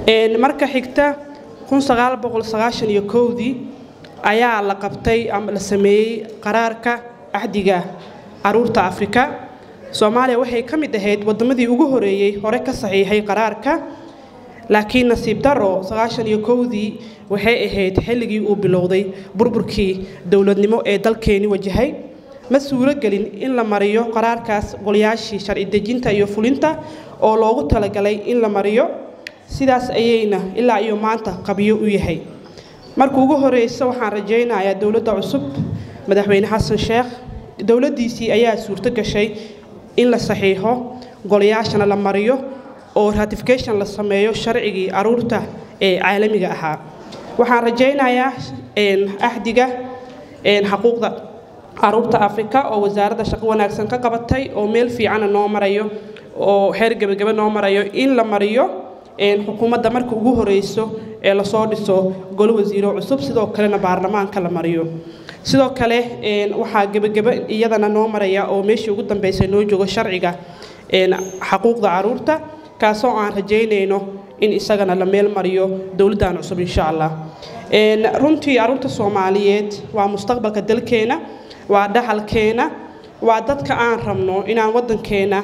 marka xigta dii ayaa la qabtay ama la sameeyey qaraarka axdiga caruurta afrika soomaaliya waxay ka mid ahayd waddamadii ugu horeeyey hore ka saxiixay qaraarka laakiin nasiib daro dii waxay ahayd xilligii uu bilowday burburkii dowladnimo ee dalkeeni wajahay ma suuragelin in la mariyo qaraarkaas golayaashii sharci dejinta iyo fulinta oo loogu talagalay in la mariyo sidaas ayayna ilaa iyo maanta qabiyo u yahay marka ugu horeysa waxaan rajaynayaa dowladda cusub madaxweyne xasan sheekh dowladdiisii ayaa suurto gashay in la saxiixo golayaashana la mariyo oo ratification la sameeyo sharcigii caruurta ee caalamiga ahaa waxaan rajaynayaa axdiga xaquuqda caruurta afrika oo wasaaradda shaqo wanaagsan ka qabatay oo meel fiicana noo marayo oo xeer gebagaba noo marayo in la mariyo xukuumadda marka ugu horeyso ee lasoo dhiso golo wasiiro cusub sidoo kalena baarlamaanka la mariyo sidoo kale waxaa gebageba iyadana noo maraya oo meeshii ugu dambeysay noo joogo sharciga xaquuqda caruurta kaasoo aan rajaynayno in isagana la meel mariyo dowladdan cusub insha allah runtii caruurta soomaaliyeed waa mustaqbalka dalkeena waa dhaxalkeena waa dadka aan rabno inaan waddankeena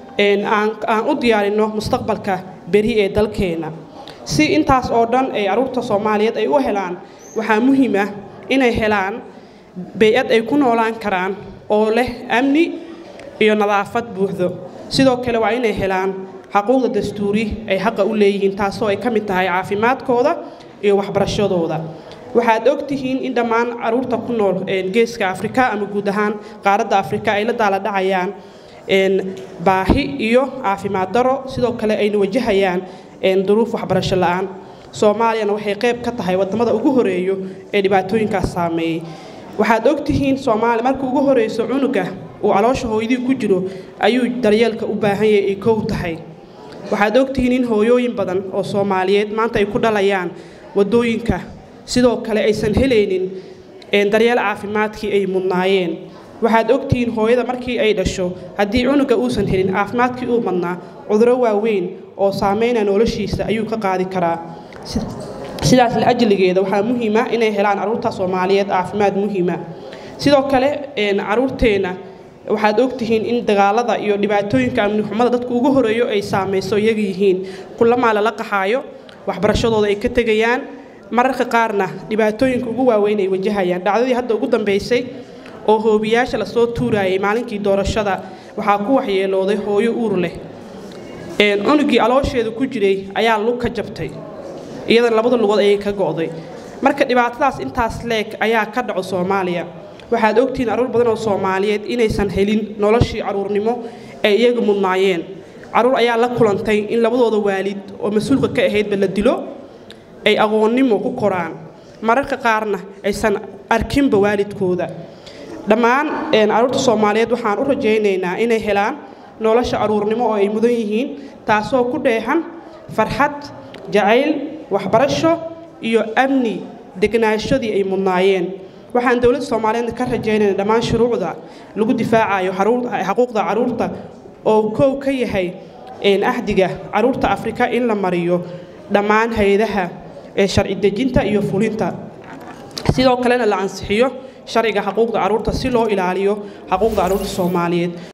aan u diyaarino mustaqbalka beri ee dalkeena si intaas oo dhan ay caruurta soomaaliyeed ay u helaan waxaa muhiim ah inay helaan bay-ad ay ku noolaan karaan oo leh amni iyo nadaafad buuxdo sidoo kale waa inay helaan xaquuqda dastuuri ay xaqa u leeyihiin taasoo ay ka mid tahay caafimaadkooda iyo waxbarashadooda waxaad ogtihiin in dhammaan caruurta ku nool geeska afrika ama guud ahaan qaaradda afrika ay la daaladhacayaan baahi iyo caafimaad daro sidoo kale ayna wajahayaan duruuf waxbarasho la-aan soomaaliyana waxay qayb ka tahay wadamada ugu horeeyo ee dhibaatooyinkaas saameeyey waxaad ogtihiin soomaaliya marka ugu horeyso cunuga uu caloosha hooyadii ku jiro ayuu daryeelka u baahan yahay ay kow tahay waxaad ogtihiin in hooyooyin badan oo soomaaliyeed maanta ay ku dhalayaan wadooyinka sidoo kale aysan helaynin daryeel caafimaadkii ay mudnaayeen waxaad ogtihiin hooyada markii ay dhasho haddii cunuga uusan helin caafimaadkii uu madnaa cuduro waaweyn oo saameynaya noloshiisa ayuu ka qaadi karaa sidaas la ajligeeda waxaa muhiima inay helaan caruurta soomaaliyeed caafimaad muhiima sidoo kale caruurteenna waxaad ogtihiin in dagaalada iyo dhibaatooyinka amnixumada dadka ugu horeeyo ay saamayso iyaga yihiin kulamaa lala qaxaayo waxbarashadooda ay ka tegayaan mararka qaarna dhibaatooyinka ugu waaweyn ay wajahayaan dhacdadii hadda ugu dambeysay oo hoobiyaasha lasoo tuurayay maalinkii doorashada waxaa ku waxyeelooday hooyo uur leh cunugii aloosheeda ku jiray ayaa lug ka jabtay iyadana labada lugood ayay ka go'day marka dhibaatadaas intaas leeg ayaa ka dhaco soomaaliya waxaad ogtihiin caruur badan oo soomaaliyeed inaysan helin noloshii caruurnimo ay iyaga mudnaayeen caruur ayaa la kulantay in labadooda waalid oo mas-uulka ka ahaydba la dilo ay aqoonnimo ku koraan mararka qaarna aysan arkinba waalidkooda dhammaan caruurta soomaaliyeed waxaan u rajaynaynaa inay helaan nolosha caruurnimo oo ay mudan yihiin taasoo ku dheexan farxad jacayl waxbarasho iyo amni degnaashadii ay mudnaayeen waxaan dowladda soomaaliyeed ka rajaynayna dhammaan shuruucda lagu difaacayo xaquuqda caruurta oo kow ka yahay axdiga caruurta afrika in la mariyo dhammaan hay-adaha ee sharci dejinta iyo fulinta sidoo kalena la ansixiyo sharciga xaquuqda caruurta si loo ilaaliyo xaquuqda caruurta soomaaliyeed